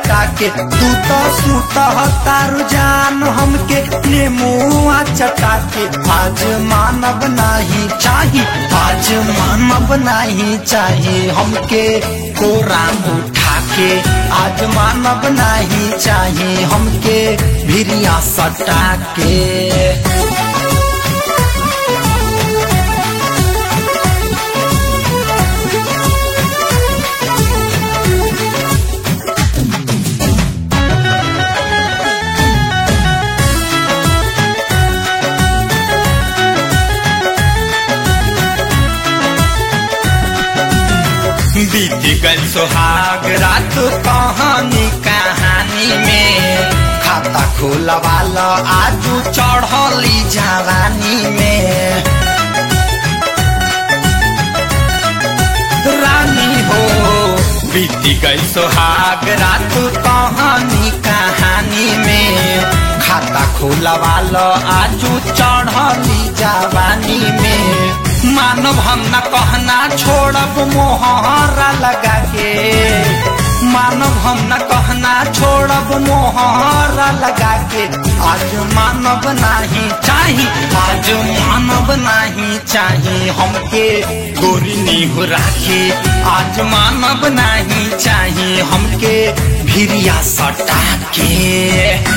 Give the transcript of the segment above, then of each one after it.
चटा के तू तो सूत तारू जान हमके नेमुआ चटा के आज मानव नाही चाही आज मानव नाही चाही हमके कोरा उठा के आज मानव नाही चाही हमके भिरिया सटा के बीत गल सुहाग रात कहानी कहानी में खाता खोलवाल आजू चढ़ली जवानी में रानी हो बीत गई सुहाग रात कहानी कहानी में खाता खोलवाल आजू चढ़ली जवानी में मानव हम न कहना छोड़ब मोहरा लगा के मानव हम न कहना छोड़ब मोहरा लगा के आज मानव नाही चाही आज मानव नाही चाही हमके गोरी नीहू राखे आज मानव नाही चाही हमके भिरिया सटा के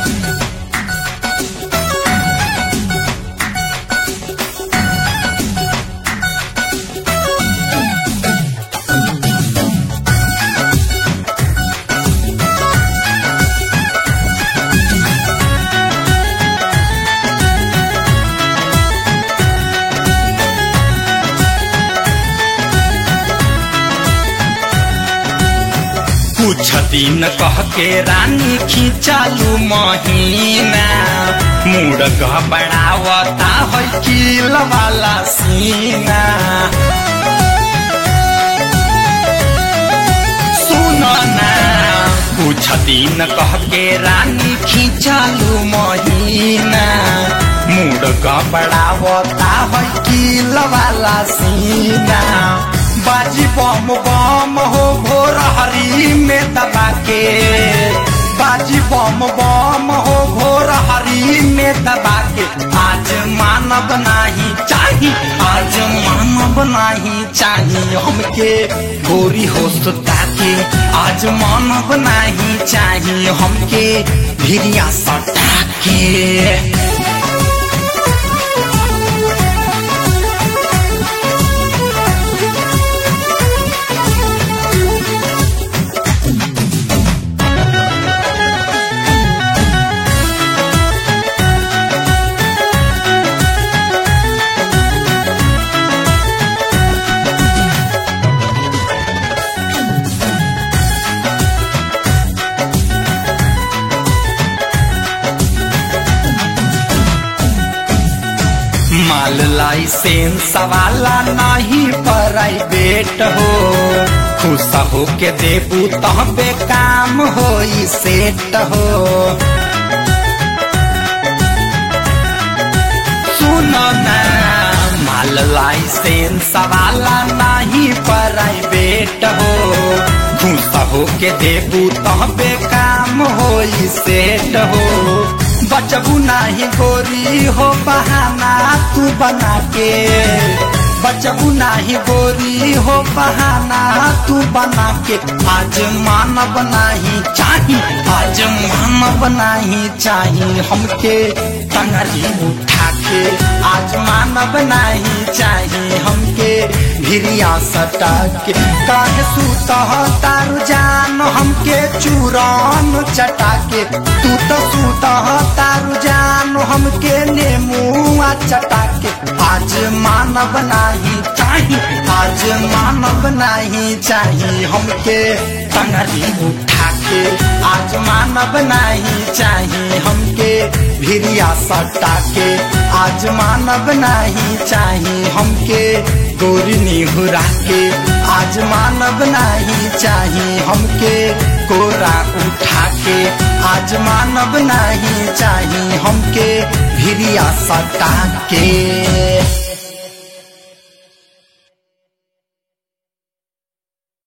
कुछ दिन कह के रानी खिंचालू महीना मूड घबरावता है किल वाला सीना सुनो ना कुछ दिन कह के रानी खिंचालू महीना मूड घबरावता है किल वाला सीना बाजी बम बम हो भोर हरी में दबा के बाजी बम बम हो भोर हरी में दबा के आज मानव नाही चाही आज मानव नाही चाही हमके गोरी हो सुता के आज मानव नाही चाही हमके भिरिया सटा के माल लाइसेंस वाला नहीं प्राइवेट हो खुश हो के देबू तहबे काम हो सेट हो सुनो ना माल लाइसेंस वाला नहीं प्राइवेट हो खुश हो के देबू तहबे काम हो सेट हो बचबू नाही गोरी हो बहाना तू बना के बचबू नाही गोरी हो बहाना तू बना के आज मानव नाही चाही आज मानव नाही चाही हमके टंगरी उठा के आज मानव नाही चाही हमके भिरिया सटा के काहे सूत तारू जान हमके चूरन चटा के तू तो सूत तारू जान हमके नेमुआ चटा के आज मानव नाही चाही आज मानव नाही चाही हमके टंगरी उठा के आज मानव नाही चाही हमके भिरिया सटा के आज मानव नाही चाही हमके गोरी निहुरा के आज मानव नाही चाही हमके कोरा उठा के आज मानव नाही चाही हमके भिरिया सटा के